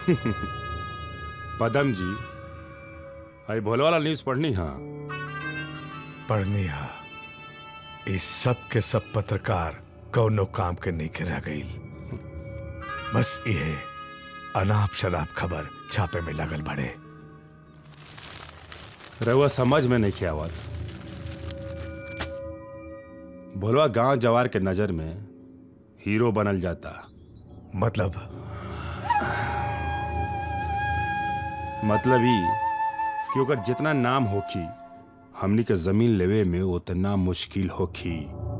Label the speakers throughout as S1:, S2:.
S1: पदम जी आई भोले वाला न्यूज पढ़नी हाँ
S2: पढ़नी हा इस सब के सब पत्रकार कौनो काम के नहीं के रह गई बस ये अनाप शराब खबर छापे में लगल बड़े
S1: रहुआ समझ में नहीं आवत भोलवा गांव जवार के नजर में हीरो बनल जाता
S2: मतलब
S1: मतलब ई कि ओकर जितना नाम होखी हमनी के जमीन लेवे में उतना मुश्किल होखी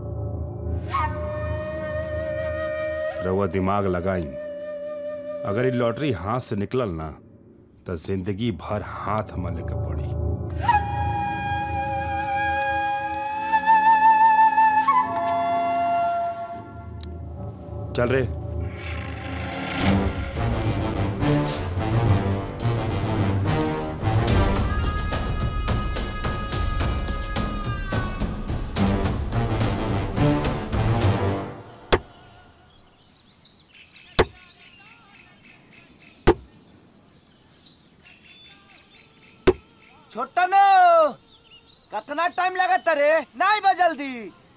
S1: रउआ दिमाग लगाई अगर ये लॉटरी हाथ से निकलल ना तो जिंदगी भर हाथ मले के पड़ी चल रे
S3: छोटा नो कितना टाइम लगत रे नहीं बा जल्दी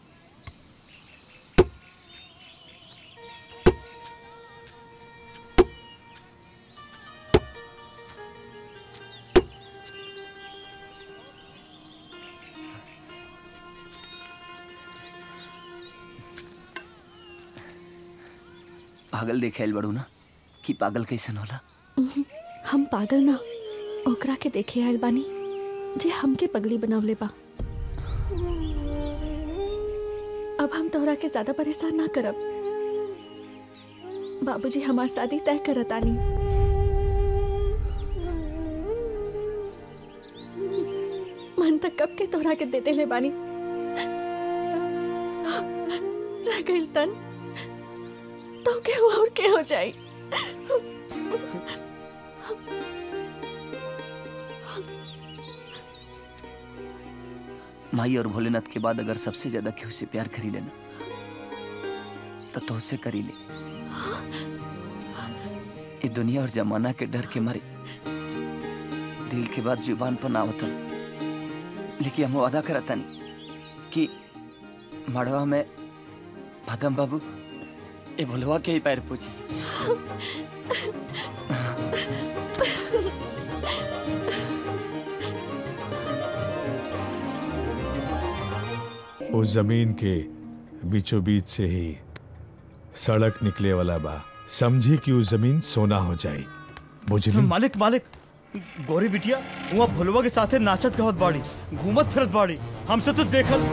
S4: पागल देखे बड़ू ना कि पागल कैसन होला
S5: हम पागल ना ओकरा के देखे आयल बानी जे हमके पगली बनावले बा अब हम तोहरा के ज्यादा परेशान ना करब बाबूजी हमार शादी तय करत आनी मन तक कब के तोहरा के दे देले बानी रह गइल तन तो के और के हो जाई
S4: माई और भोलेनाथ के बाद अगर सबसे ज्यादा केहू से प्यार करी लेना तो तुझसे करी ले ये दुनिया और जमाना के डर के मारे दिल के बाद जुबान पर ना आवतन लेकिन हम वादा करता नहीं कि मड़वा में भदम बाबू ये भोलवा के ही पैर पूछी
S2: उस जमीन के बीचों बीच से ही सड़क निकले वाला बा समझी कि उस जमीन सोना हो जाए बुझली
S6: मालिक मालिक गोरी बिटिया वहाँ भोलवा के साथे नाचत गावत बाड़ी घूमत फिरत बाड़ी हमसे तो देखल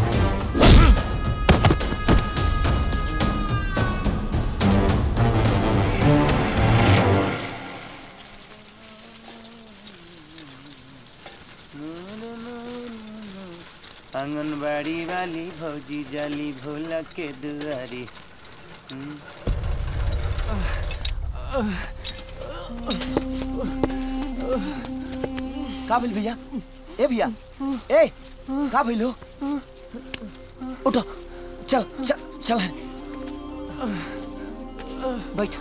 S3: आंगनबाड़ी वाली भौजी जाली भोला के दुआरी
S4: का भइल भैया ए भैया ए का भइल हो उठो चल चल चल बैठ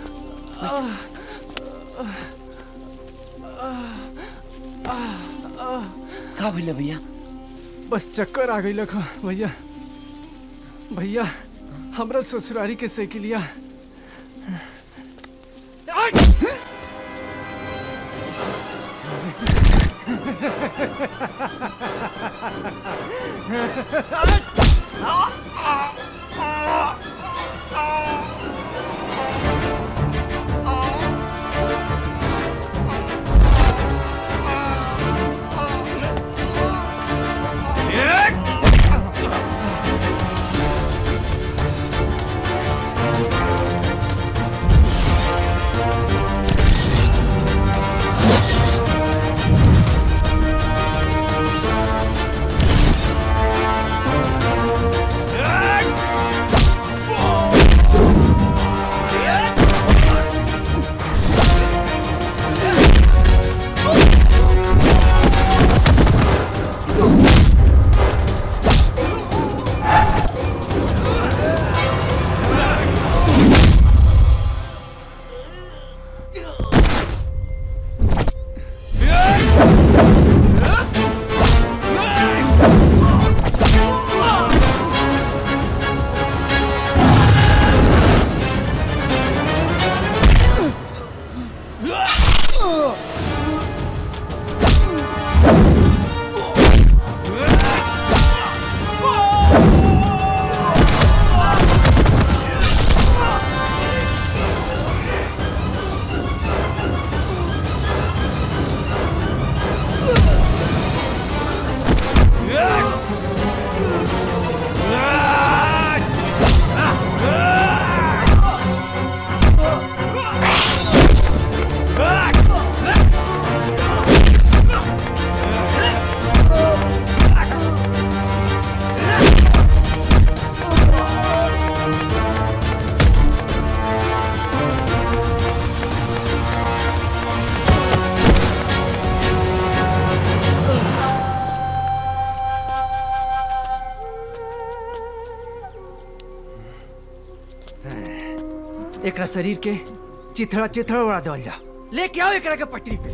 S4: का भइल भैया
S7: बस चक्कर आ गई लखा भैया भैया हमरा ससुरारी के साइकिलिया एकरा शरीर के चिथड़ा चिथड़ा उड़ा देवल जा लेके आओ एकरा के पटरी पे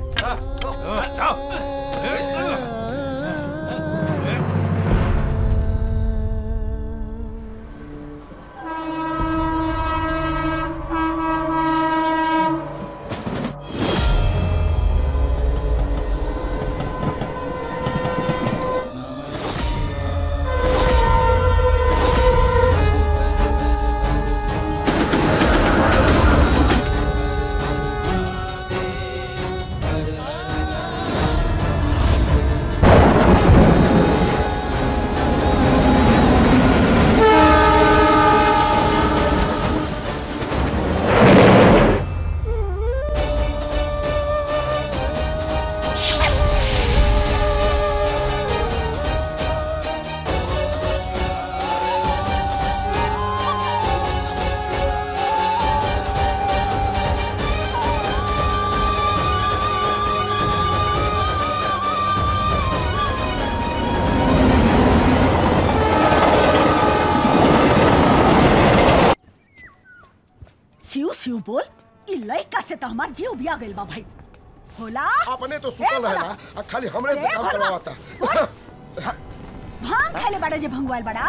S8: सिउ सिउ बोल ई लइका से तो हमार जीव बिया गइल बा भाई भोला
S9: अपने तो
S8: ए,
S9: सुतल
S8: भोला,
S9: रहेला आ खाली हमरे से
S8: ए,
S9: काम
S8: भोला,
S9: करवाता
S8: भांग खाले बड़ा जे भंगवाल बड़ा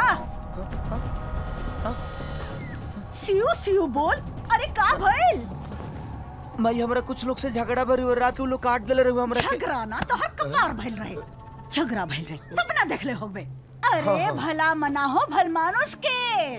S8: सिउ सिउ बोल अरे का भइल
S4: माई हमरा कुछ लोग से झगड़ा भरी और रात के वो लोग काट देले रहे हमरा के
S8: झगड़ा ना तो हर कपार भइल रहे झगड़ा भइल रहे सपना देखले होबे अरे भला मना हो भल मानुस के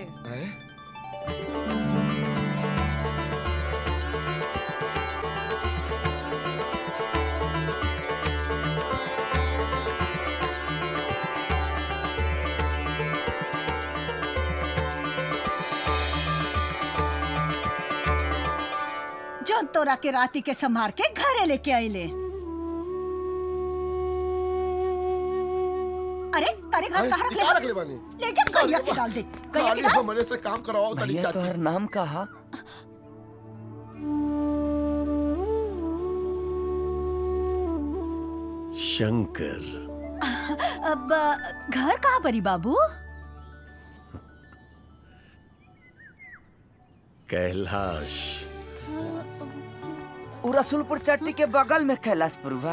S8: जौन तोरा के राती के संभार के घरे लेके आइले अरे अरे घास कहाँ रख ले
S9: कहाँ रख ले बानी?
S8: ले जा करिया के डाल दे करिया के
S9: खाली
S8: डाल
S9: हमरे से काम करवाओ तनी
S4: भैया
S9: चाची
S4: तोहर नाम कहा
S10: शंकर
S8: अब अ, घर कहाँ परी बाबू
S10: कैलाश
S4: उ रसूलपुर चट्टी के बगल में कैलाशपुर बा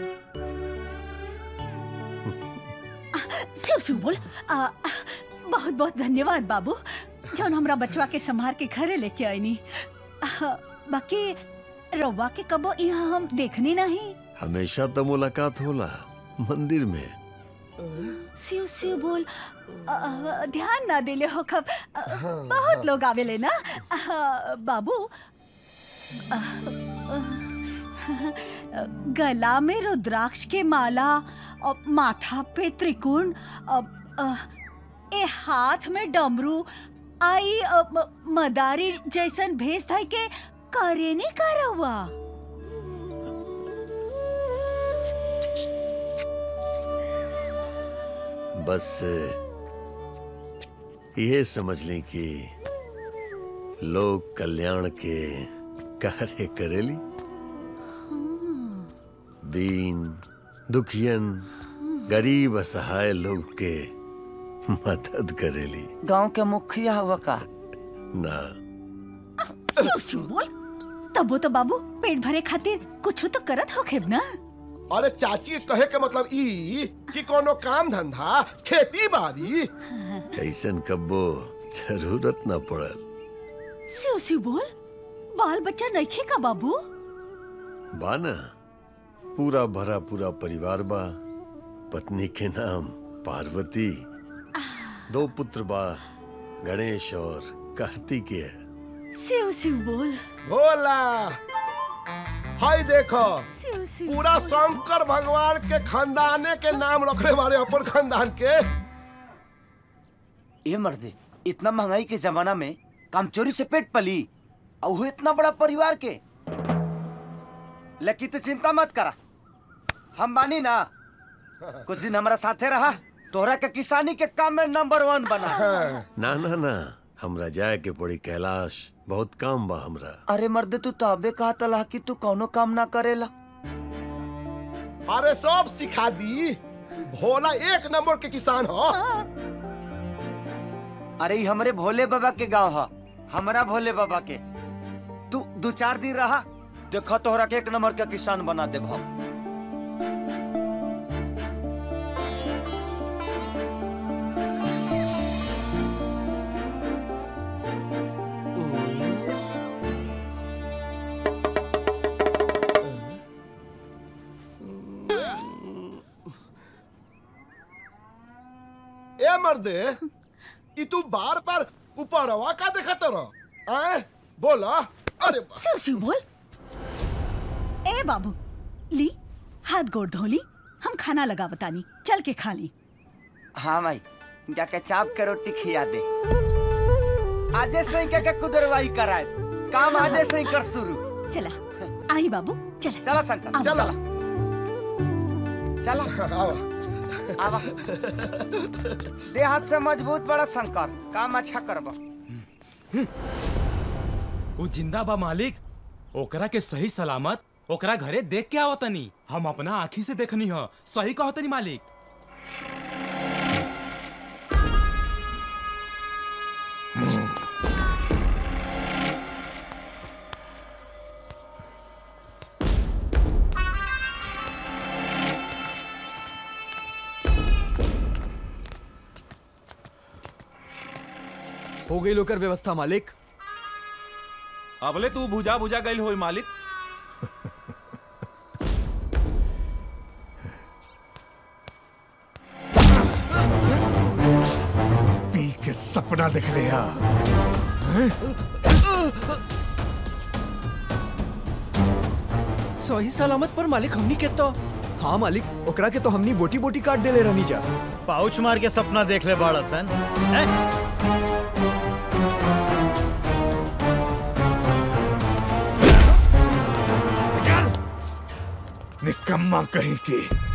S8: शिव शिव बोल आ, बहुत बहुत धन्यवाद बाबू जौन हमरा बचवा के संभार के घरे लेके आईनी आ, बाकी रउआ के कबो यहाँ हम देखनी नहीं
S10: हमेशा तो मुलाकात होला मंदिर में
S8: शिव शिव बोल आ, ध्यान ना दिले हो कब आ, बहुत लोग आवेले ना आ, बाबू आ, आ, गला में रुद्राक्ष के माला और माथा पे त्रिकोण आ, आ, ए हाथ में डमरू आई आ, म- मदारी जैसन भेस धाई के करे नहीं करवा
S10: बस ये समझ लें कि लोग कल्याण के कार्य करेली दीन दुखियन गरीब असहाय लोग के मदद करेली
S4: गांव के मुखिया हुआ का
S10: ना
S8: शिव शिव बोल तबो तो बाबू पेट भरे खातिर कुछ तो करत होखेब ना
S9: अरे चाची के कहे के मतलब ई कि कोनो काम धंधा खेती बाड़ी
S10: ऐसन कब्बो जरूरत न पड़ल
S8: शिव शिव बोल बाल बच्चा नइखे का बाबू
S10: बा ना पूरा भरा पूरा परिवार बा पत्नी के नाम पार्वती दो पुत्र बा गणेश और कार्तिकेय
S8: शिव शिव बोल
S9: भोला हाय देखो
S8: शिव शिव
S9: पूरा शंकर भगवान के खानदाने के नाम रखले बारे अपन खानदान के
S4: ये मर्दे इतना महंगाई के जमाना में काम चोरी से पेट पली और वो इतना बड़ा परिवार के लेकिन तू चिंता मत करा हम बानी ना कुछ दिन हमारा साथे रहा तोहरा के किसानी के काम में नंबर वन बना
S10: ना ना ना हमरा जाए के पड़ी कैलाश बहुत काम बा हमरा
S4: अरे मर्दे तू तो अबे कहा तला कि तू कौनो काम ना करेला
S9: अरे सब सिखा दी भोला एक नंबर के किसान हो
S4: अरे ई हमरे भोले बाबा के गांव ह
S3: हमरा भोले बाबा के तू दो चार दिन रहा देखो तोहरा के एक नंबर का किसान बना दे हम
S9: ए मर्दे ई तू बार बार ऊपरवा का देखत रह आए बोला अरे बा-
S8: सिउ सिउ बोल ए बाबू ली हाथ गोड़ धोली हम खाना लगा बतानी चल के खा ली
S3: हाँ भाई जाके चाप के रोटी खिया दे आजे से ही के कुदरवाई कराए काम आजे से ही कर शुरू
S8: चला आई बाबू चला
S3: चला शंकर
S8: आओ।
S3: चला चला
S9: आवा
S3: आवा दे हाथ से मजबूत बड़ा शंकर काम अच्छा करबा
S11: वो जिंदा बा मालिक ओकरा के सही सलामत ओकरा घरे देख के आवतनी हम अपना आँखी से देखनी ह सही कहतनी मालिक
S12: हो गई लोकर व्यवस्था मालिक
S11: अबले तू भुजा भुजा गईल होई मालिक
S2: पी के सपना देख लिया
S12: सही सलामत पर मालिक हमनी के तो हाँ मालिक ओकरा के तो हमनी बोटी बोटी काट देले रहनी जा
S6: पाउच मार के सपना देख ले बाड़ा सन हैं?
S2: निकम्मा कहीं की